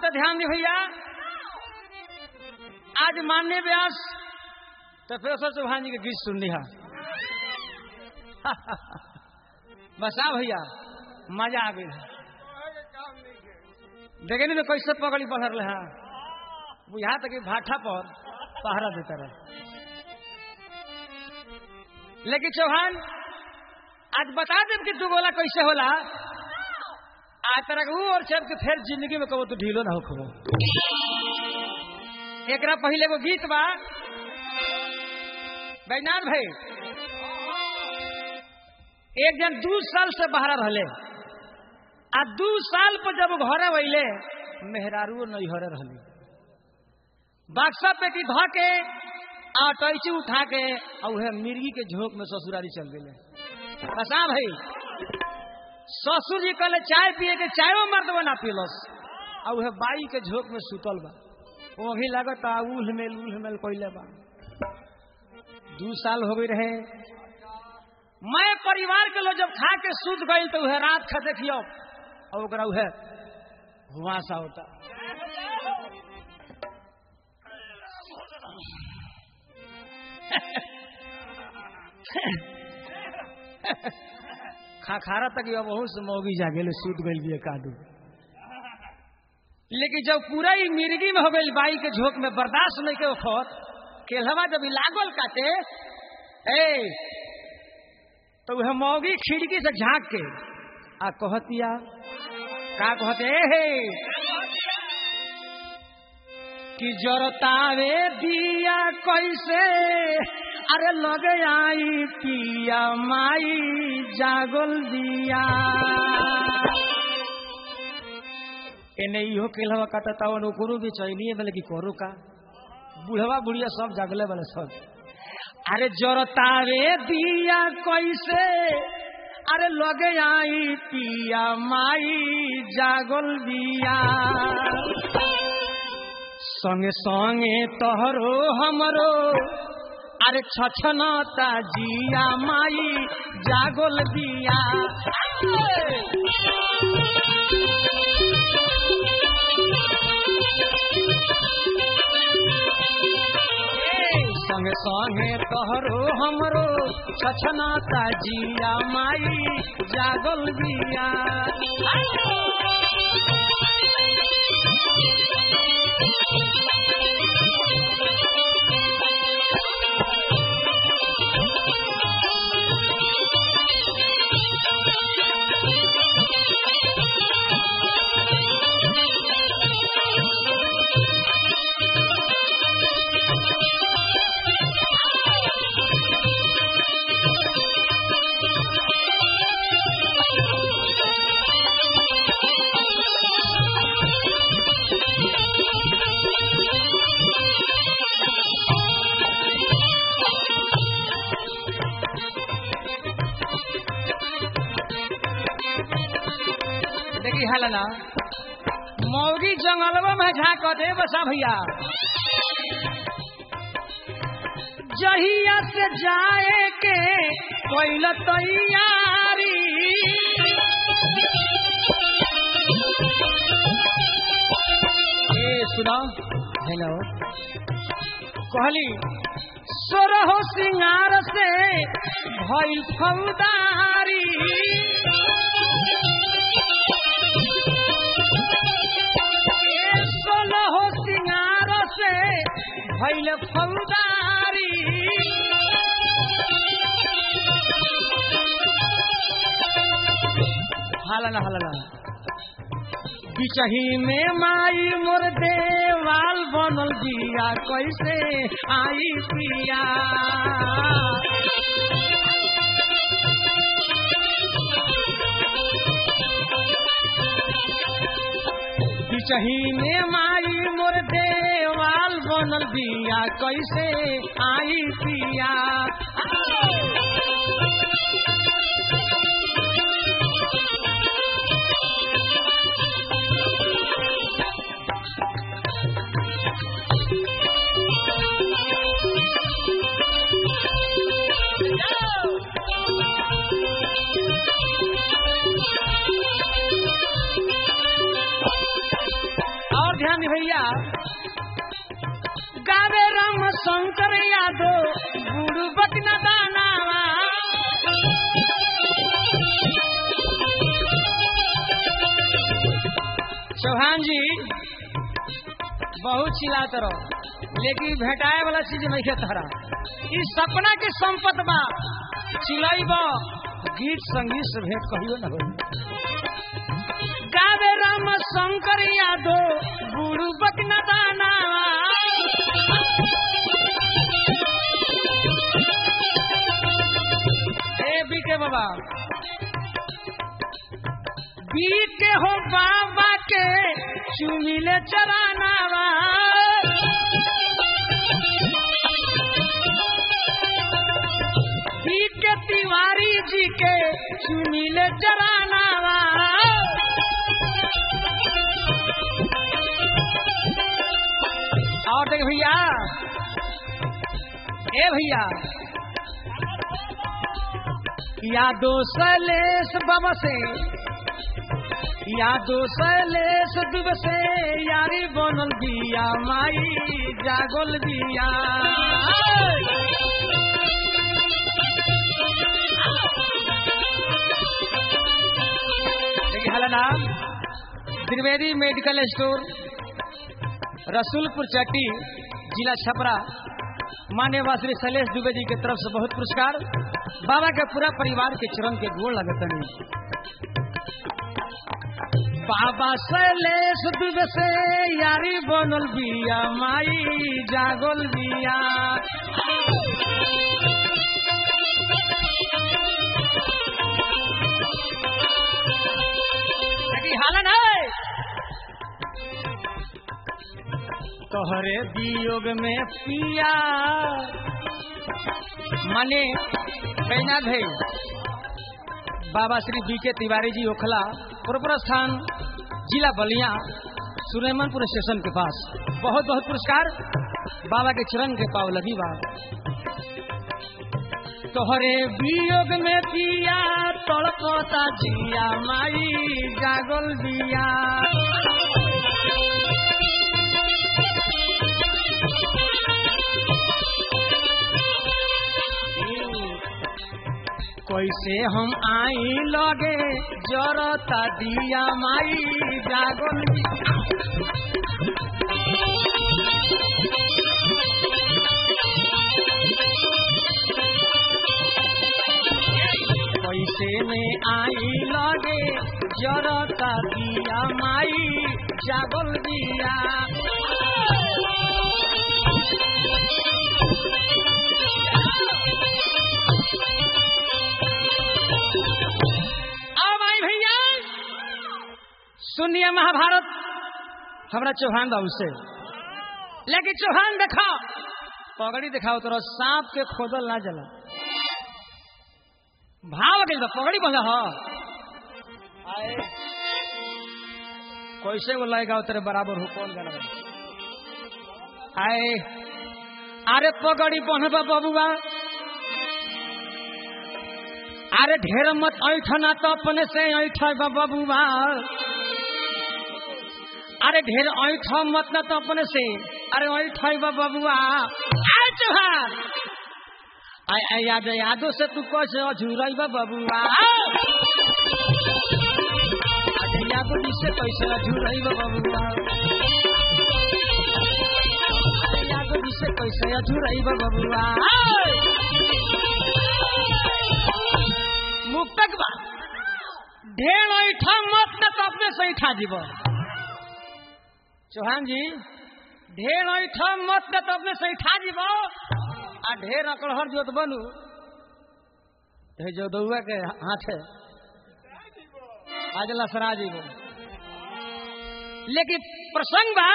से ध्यान दी भैया आज माननीय व्यास प्रोफेसर चौहान जी के गीत सुन लिया बसा भैया मजा आ गई देखे नहीं तो कैसे पकड़ी पकड़ रहे हैं बुझा तक भाठा पर पहरा देता रहे लेकिन चौहान आज बता दे कि तू गोला कैसे होला आज तरह वो और चल के फिर जिंदगी में कहो तो ढीलो ना हो खबो एक पहले को गीत बा बैनाथ भाई एक जन दू साल से बाहर रहले आ दू साल पर जब घरे वैले मेहरारू नहीं हरे रहली बाक्सा पे की ध के आ टैची उठा के और वह मिर्गी के झोंक में ससुरारी चल गए बसा भाई ससुर जी कहले चाय पिए के चायो मर्द बना पीलस और वह बाई के झोंक में सुतल बा वो भी लगत उल मेल उल मेल कैले बा दू साल हो गई रहे मैं परिवार के लोग जब खा के सूत गई तो वह रात खा देखियो और ओकरा वह हुआसा होता खाखारा तक अब बहुत से मौगी जागे सूत गई भी कादू लेकिन जब पूरा ही मिर्गी में हो गई बाई के झोंक में बर्दाश्त नहीं के वक्त केलवा जब लागल काटे ए तो वह मौगी खिड़की से झांक के आ कहतिया का कहते हे कि जरतावे दिया कैसे अरे लगे आई पिया माई जागल दिया एने इहो केलवा काटता ओकरो भी चैनिए बोले कि करो का बुढ़वा बुढ़िया सब जागले वाले सब अरे जरतावे दिया कैसे अरे लगे आई पिया माई जागल दिया संगे संगे तोहरो हमरो अरे छछनता जिया माई जागल दिया संगे संगे तोहरो हमरो छछनता जिया माई जागल दिया देखी हाल ना मौगी जंगलवा में झाँक दे बसा भैया जहिया से जाए के कोई तैयारी ए सुनो हेलो कहली सोरहो सिंगार से भइल फौदारी सोलहो सिंगार से भइल फौदारी हालना हालना बिचही में माई मोर देवाल बनल दिया कैसे आई पिया बिचही में माई मोर देवाल बनल दिया कैसे आई पिया सुहान भैया गावे राम शंकर यादव गुरु बकना दानावा चौहान जी बहुत चिल्लात रहो लेकिन भेटाए वाला चीज नहीं के तहरा इस सपना के संपत बा चिलैब गीत संगीत से भेंट कहियो न हो गावे राम शंकर यादव गुरु बकना दाना ए बीके बाबा बीके हो बाबा के चुमिले चरानावा बीके तिवारी जी के चुमिले चरानावा और देख भैया ए भैया यादो सलेस बाबा से यादो सलेस दिवसे यारी बनल बिया माई जागल बिया देखिए हला नाम त्रिवेदी मेडिकल स्टोर रसूलपुर चट्टी जिला छपरा मान्यवा श्री शैलेश दुबे जी की तरफ से बहुत पुरस्कार बाबा के पूरा परिवार के चरण के गोड़ लगत बाबा शैलेश दुबे से यारी बनल बिया माई जागल बिया देखी हालन है तोहरे वियोग में पिया माने कैना भई बाबा श्री बी के तिवारी जी ओखला पुरपुर स्थान जिला बलिया सुलेमनपुर स्टेशन के पास बहुत बहुत पुरस्कार बाबा के चरण के पाव लगी बा तोहरे वियोग में पिया तड़पता जिया माई जागल बिया कैसे हम आई लगे जरता दिया माई जागल कैसे में आई लगे जरता दिया माई जागल दिया अब आई भैया सुनिए महाभारत हमारा चौहान बाबू से लेकिन चौहान देखा पगड़ी दिखाओ तो सांप के खोदल ना जला भाव गई बा पगड़ी बंधा हो आए कैसे वो लगेगा तेरे बराबर हो कौन गाना आए अरे पगड़ी बंधबा बबुआ अरे ढेर मत ऐठना तो अपने से ऐठ बबुआ अरे ढेर ऐठ मत ना तो अपने से अरे ऐठ बबुआ आए चौहान आय आय याद यादो से तू कैसे अझुरई बबुआ अरे यादो जी से कैसे अझुरई बबुआ अरे यादो जी से कैसे अझुरई बबुआ मुक्तक बा ढेर ऐठा मत न तो अपने से ऐठा जीव चौहान जी ढेर ऐठा मत न तो अपने से ऐठा जीव आ ढेर अकड़हर जोत बनू हे जो दौआ के हाथ है आज लसरा जीव लेकिन प्रसंग बा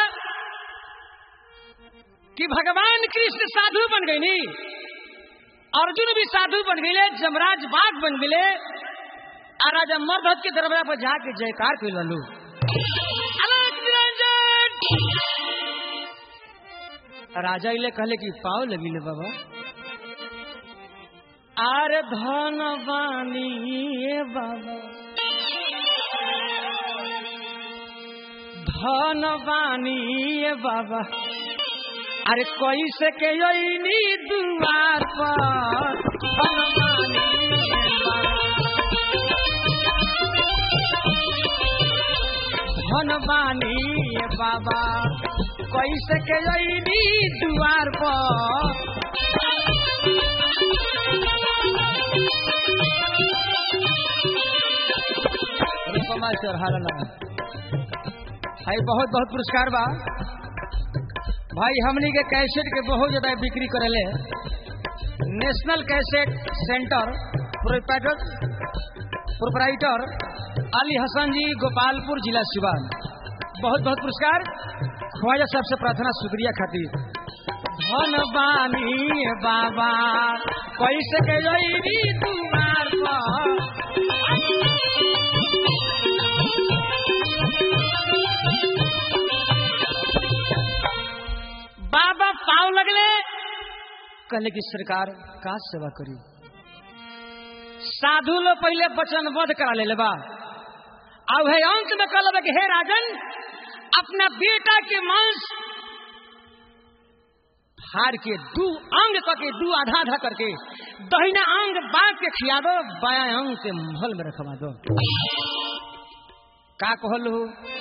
कि भगवान कृष्ण साधु बन गई नी अर्जुन भी साधु बन गए जमराज बाघ बन गए आ राजा मर्द के दरबार पर जाके जयकार कर ललू राजा इले कहले कि पाव लगी ले बाबा आरे धन बानी बाबा धन बानी ये बाबा अरे कैसे के अइनी दुआर पर धन बानी ये बाबा। धन बानी ये बाबा कैसे के अइनी दुआर पर रुपमा से हारना भाई बहुत बहुत पुरस्कार बा भाई हमनी के कैसेट के बहुत ज्यादा बिक्री करेले national cassette centre proprietor proprietor Ali Hasan ji Gopalpur जिला सिवान बहुत बहुत पुरस्कार ख्वाजा साहब से प्रार्थना शुक्रिया खातिर धन बानी बाबा कैसे के जइनी तुम्हार पर बाबा पाव लगले कहले कि सरकार का सेवा करी साधु लोग पहले वचनबद्ध करा ले बा अब है अंत में कह कि हे राजन अपना बेटा के मांस फाड़ के दू अंग करके दू आधा आधा करके दहिना अंग बांध के खिया दो बाया अंग के महल में रखवा दो का कहलू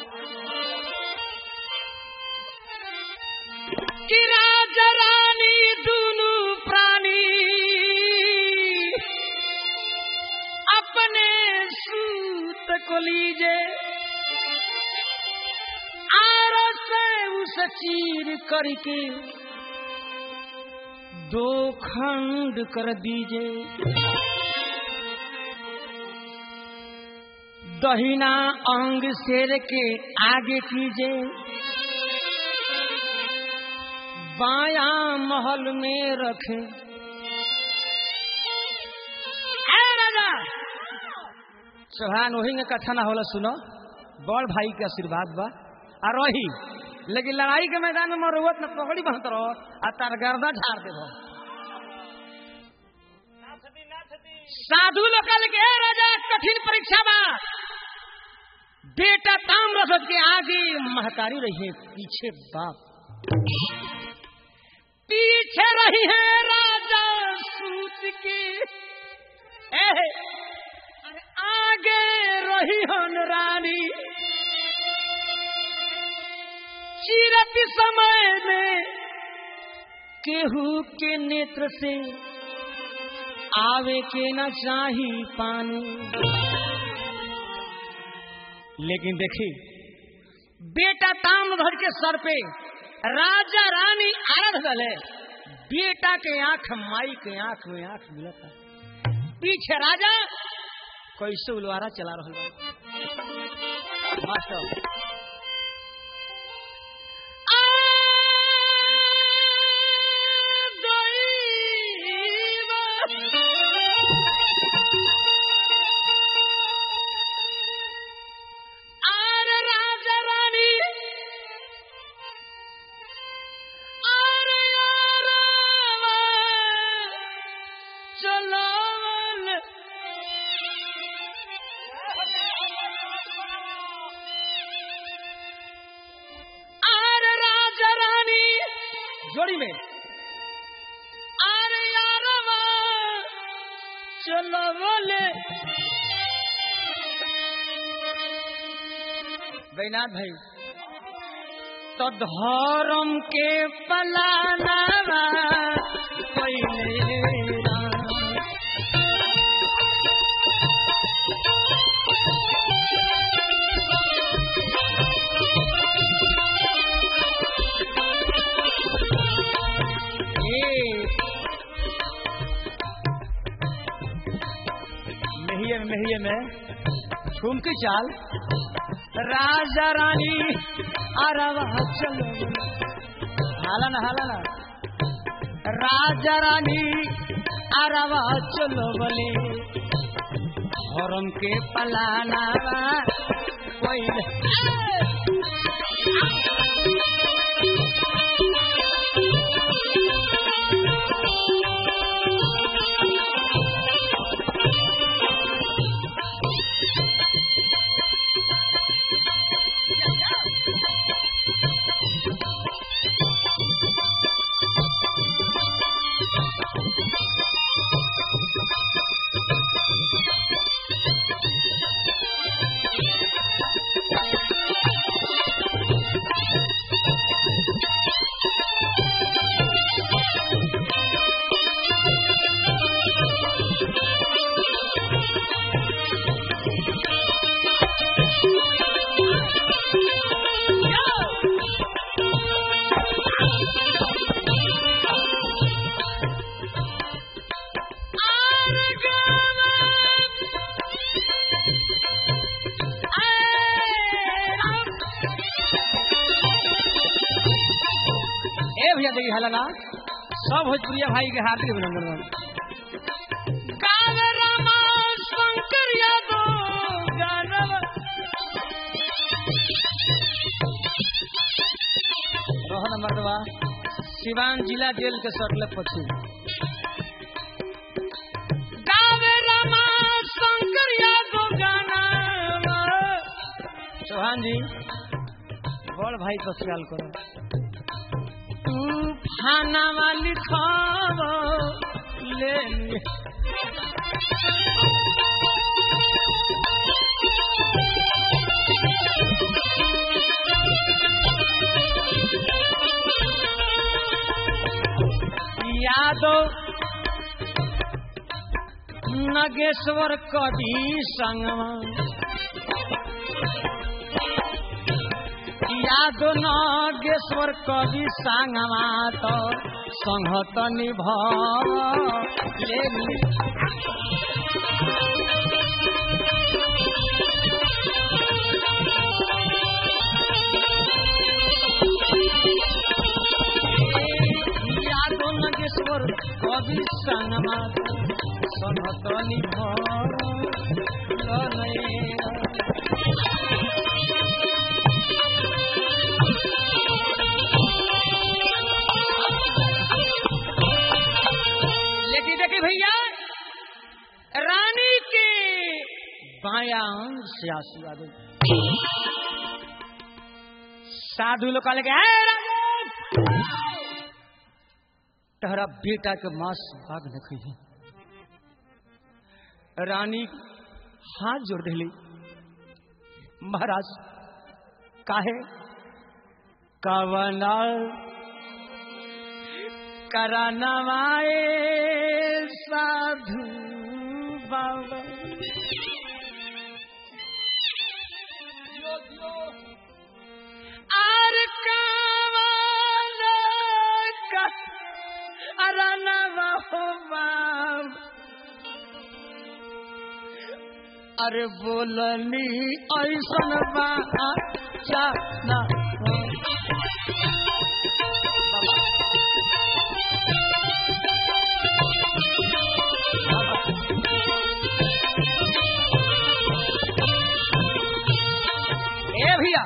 कि राजा रानी दुनु प्राणी अपने सूत को लीजे आर से उस चीर करके दो खंड कर दीजे दहिना अंग शेर के आगे कीजिए बाया महल में रखे है राजा सोहान वही में कथा ना होला सुनो बड़ भाई के आशीर्वाद बा आ रही लेकिन लड़ाई के मैदान में मरुवत न पकड़ी बहत रहो आ तार गर्दा झाड़ देबो साधु लोकल के "ए राजा कठिन परीक्षा बा बेटा ताम रसद के आगे महतारी रही है पीछे बाप पीछे रही है राजा सूत की ए, अरे आगे रही हन रानी चिरत समय में केहू के नेत्र से आवे के न चाही पानी लेकिन देखी बेटा ताम घर के सर पे राजा रानी आरध गले बेटा के आंख माई के आंख में आंख मिलता पीछे राजा कैसे उलवारा चला रहा बा मास्टर आरे राजा रानी आरे यारवा चलो आरे राजा रानी जोड़ी में आरे यारवा चलो बोले बैनाथ भाई तो धर्म के पलाना पहले राम। ए, मेहिए में मेहिए में ठुमकी चाल राजा रानी अरवा चलो हाला ना हाला ना राजा रानी अरवा चलो बोले हरम के पलाना कोई देखी हला ना सब भोजपुरिया भाई के हार्दिक अभिनंदन बा। कावे रामा शंकर यादव गानव रोहन मर्दवा सिवान जिला जेल के सटले पश्चिम गावे रामा शंकर यादव गानव चौहान जी बड़ भाई तो ख्याल करो तू खाना वाली खबर ले लिए यादव नगेश्वर कवि संगमा याद नागेश्वर कवि संगमा तो संहत निभाव याद नागेश्वर कवि संगमा संहत निभाव लेकिन देखिए भैया रानी के बाया अंग से आंसू आ गए साधु लोग कहले के "हे राजू, तहरा बेटा के मांस भाग न खई रानी हाथ जोड़ दिली महाराज काहे कवना करनवाए साधु बाबा आर कवना करनवा हो बाबा अरे बोलनी ऐसन बा ना ए भैया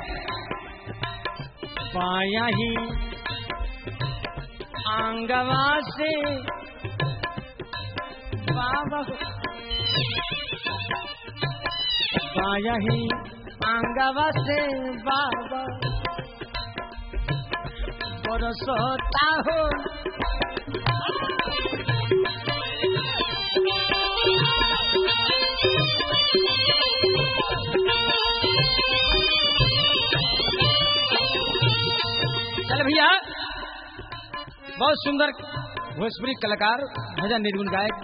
बाया ही आंगवा से बाबा बाया ही आंगवा से बाबा बरसता हो चल भैया बहुत सुंदर भोजपुरी कलाकार भजन निर्गुण गायक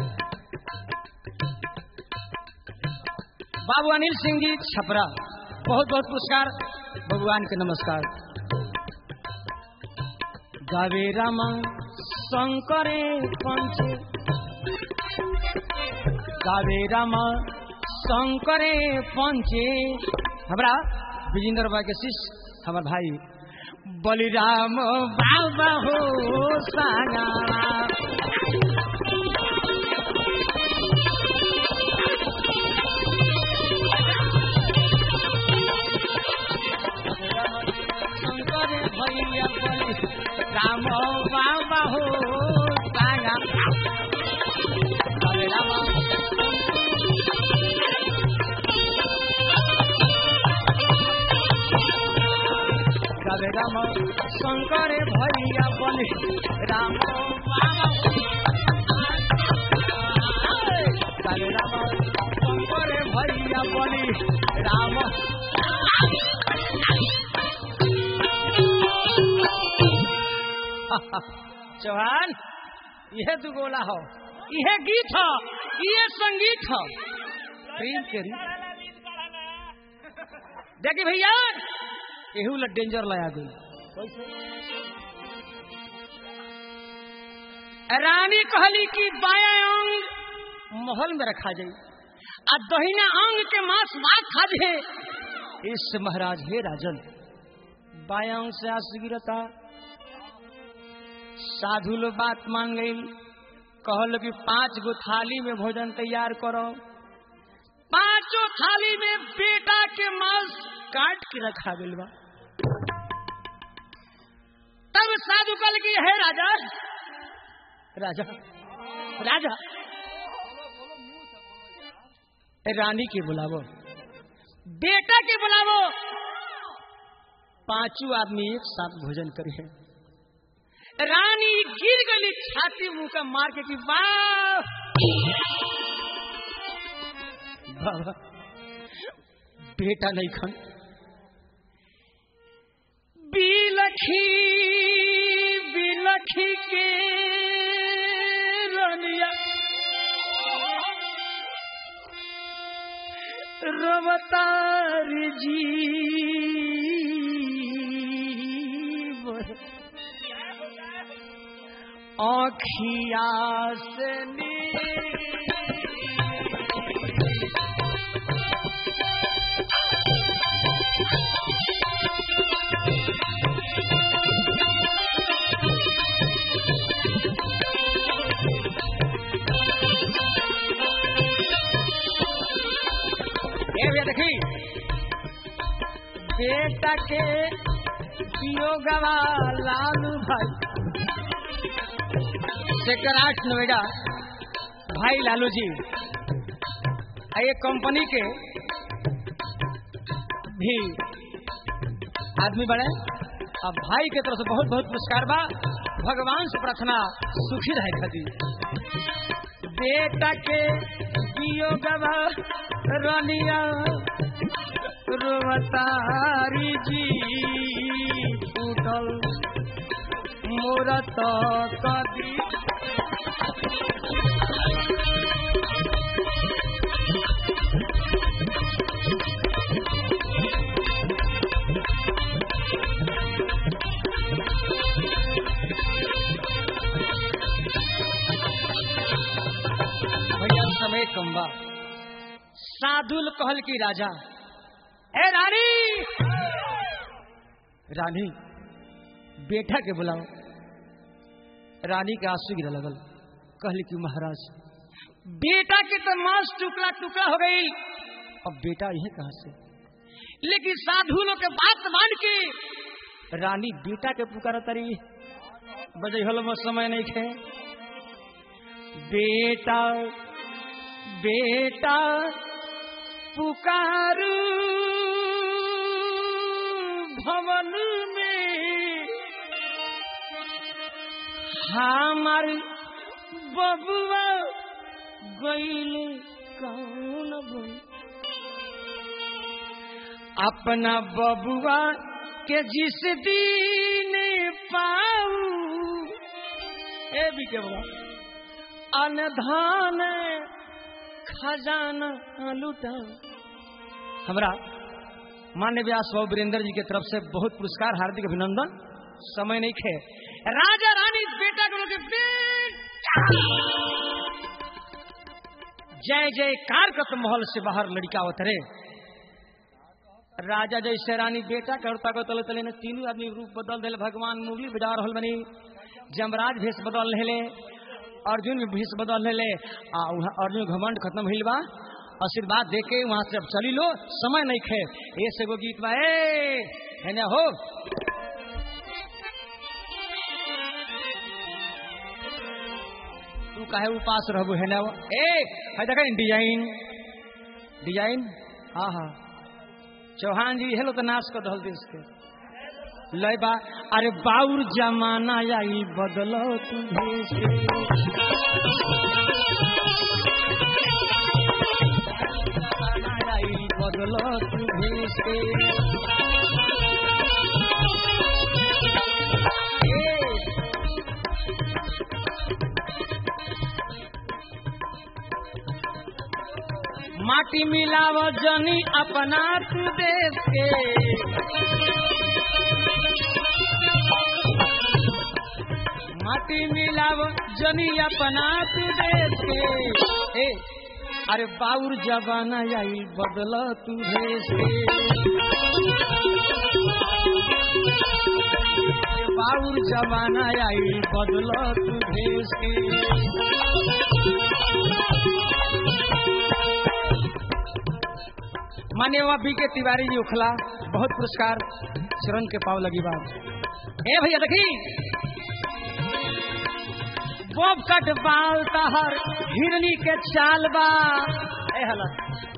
बाबू अनिल सिंह जी छपरा बहुत बहुत पुरस्कार भगवान के नमस्कार गावे रामा शंकरे पंच गावे रामा शंकरे पंचे हमरा विजेंद्र बा के शिष्य हमार भाई बलिराम बाबा हो सागा शंकर भैया बलि राम बाबा हो सागा बलिराम राधे राम शंकर भैया बलि राम बाबा राधे राम शंकर भैया बलि राम चौहान यह दू गोला हो यह गीत हो यह संगीत हो प्रेम के रीत देखिए भैया एहू ला डेंजर लगा गई रानी कहली कि बाया अंग महल में रखा जाई आ दहिना अंग के मांस भाग खा जे इस महाराज हे राजन बाया अंग से आस गिरता साधु लोग बात मान गई कहल कि पांच गो थाली में भोजन तैयार करो पांचों थाली में बेटा के मांस काट के रखा गई बा तब साधु कल की है राजा राजा राजा रानी के बुलावो बेटा के बुलावो पांचों आदमी एक साथ भोजन करे रानी गिर गई छाती मुंह का मार के कि वाह बाबा बेटा नहीं खन बिलखी बिलखी के रनिया रवतार जी आखिया से देखी बेटा के गवा लालू भाई सेक्टर नोएडा भाई लालू जी ये कंपनी के भी आदमी बने अब भाई के तरफ से बहुत बहुत पुरस्कार बा भगवान से प्रार्थना सुखी रहे खातिर बेटा के गवा रनिया रुवतारी जी उठल मूरत कदी भैया समय कम्बा साधुल कहल की राजा ए रानी रानी बेटा के बुलाओ रानी के आंसू गिरा लगल कहल की महाराज बेटा के तो मांस टुकड़ा टुकड़ा हो गई अब बेटा यही कहा से लेकिन साधु लोग के बात मान के रानी बेटा के पुकार तरी बजे हल में समय नहीं खे बेटा बेटा पुकारू भवन में हमार बबुआ गईल कौन बन अपना बबुआ के जिस दिन पाऊ ए भी के बोला अनधान खजाना लुटा हमरा मान्य व्यास बाबू वीरेंद्र जी की तरफ से बहुत पुरस्कार हार्दिक अभिनंदन समय नहीं खे राजा रानी बेटा को लोग जय जय कारकत महल से बाहर लड़का उतरे राजा जैसे रानी बेटा करता को तले तले ने तीनों आदमी रूप बदल दिले भगवान मुरली बजा रहल बनी जमराज भेष बदल रहे अर्जुन भी भेष बदल रहे आ अर्जुन घमंड खत्म भइल बा आशीर्वाद दे के वहां से अब चली लो समय नहीं खे ऐसे गो गीत बा ए है ना हो तू काहे उपास रहबो है ना ए है देखा डिजाइन डिजाइन हाँ हाँ चौहान जी हेलो तो नाश कर दल देश के लय बा अरे बाउर जमाना आई बदलो तू भेष के आई बदलो तू भेष के माटी मिलाव जनी अपना तू देश के माटी मिलाव जनी अपना तू देश के ए अरे बाउर जबाना आई बदल तू भेष के बाउर जमाना आई बदल तू भेस के मान्य बी के तिवारी जी उखला बहुत पुरस्कार शरण के पाव लगी बात ए भैया देखी बब कट बाल तहर हिरनी के चाल बा ए हला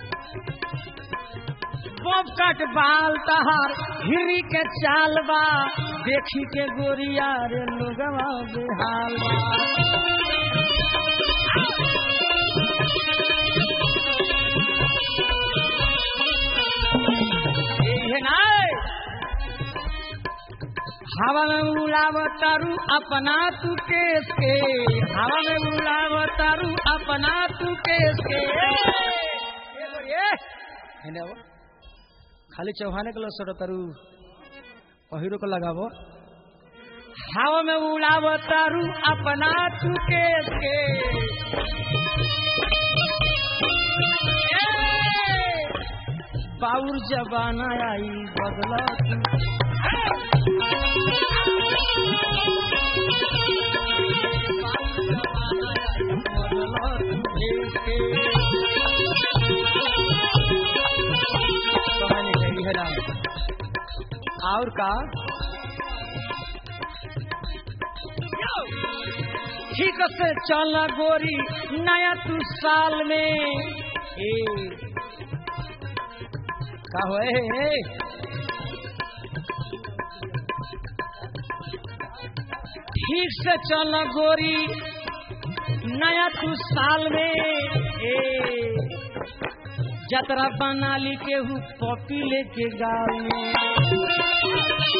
बब कट बाल तहर हिरनी के चाल बा देखी के गोरिया रे लोगवा बेहाल बा ये नाय हवा में उड़ावतारू अपना तू केस के हवा में उड़ावतारू अपना तू केस के ये बोलिए हेने आओ। खाली चौहाने के लोग तारू पहिरो को लगावो हवा में उड़ावतारू अपना तू केस के ए, बाउर जबाना आई बदला तू और का ठीक से चल गोरी नया तू साल में ए का होए हे ठीक से चल गोरी नया तू साल में ए जतरा बना ली केहू पपी लेके गाँव में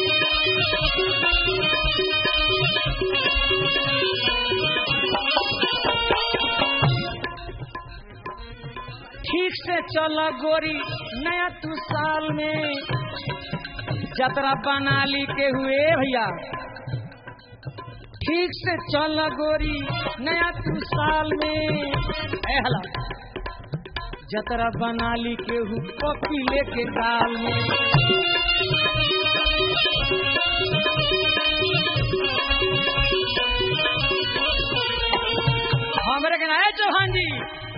ठीक से चल गोरी नया तू साल में जतरा बना ली के हुए भैया ठीक से चल गोरी नया तू साल में ए हला जतरा बना ली केहू पपी लेके दाल में हमरे के नाय चौहान जी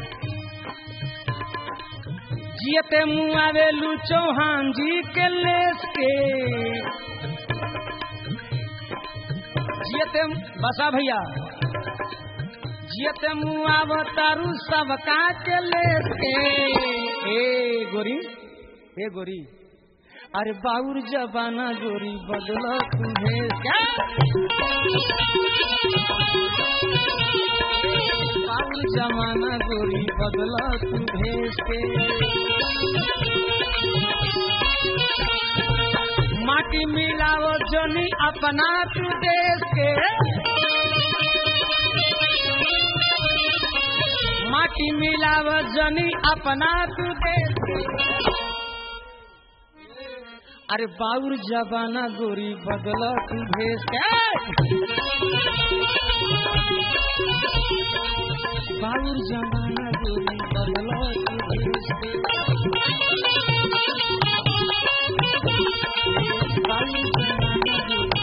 जियते मुँह आवेलू चौहान जी के लेस के जियते बसा भैया जियते मुँह आवतारू सबका के लेस के ए गोरी ए गोरी अरे बाउर जबाना गोरी बदला तुम्हें क्या बाउर जमाना गोरी बदला तू भेज के माटी मिलाओ जनी अपना तू देश के माटी मिलाओ जनी अपना तू देश के अरे बाउर जबाना गोरी बदला तू भेज के बाउर जमाना गोरी बदला तू भेज के बाउर जमाना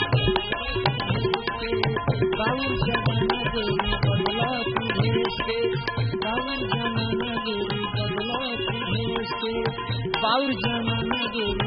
गोरी बाउर जमाना गोरी बदला तू भेज के बाउर जमाना गोरी बदला तू भेज के बाउर जमाना गोरी